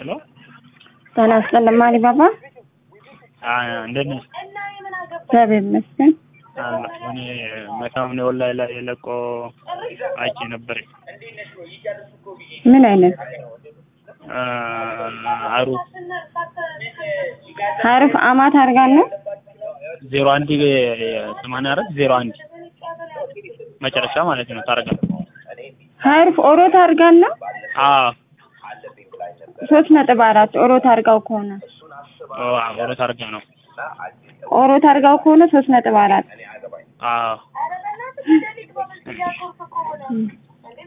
ሄሎ ጤና ይስጥልኝ ማሪ ባባ። እንዴት ነሽ? እግዚአብሔር ይመስገን። አለ እኔ መካምኔ ወላይ ላይ ለቆ አይቼ ነበር። ምን አይነት አሩ ሀሩፍ አማት አድርጋን ነው ዜሮ አንድ ሰማንያ አራት ዜሮ አንድ መጨረሻ ማለት ነው። ታረጋ ሀሩፍ ኦሮት አድርጋን ነው አዎ ሶስት ነጥብ አራት ኦሮት አድርጋው ከሆነ ወደ ታርጋ ነው። ኦሮት አድርጋው ከሆነ ሶስት ነጥብ አራት አዎ እም።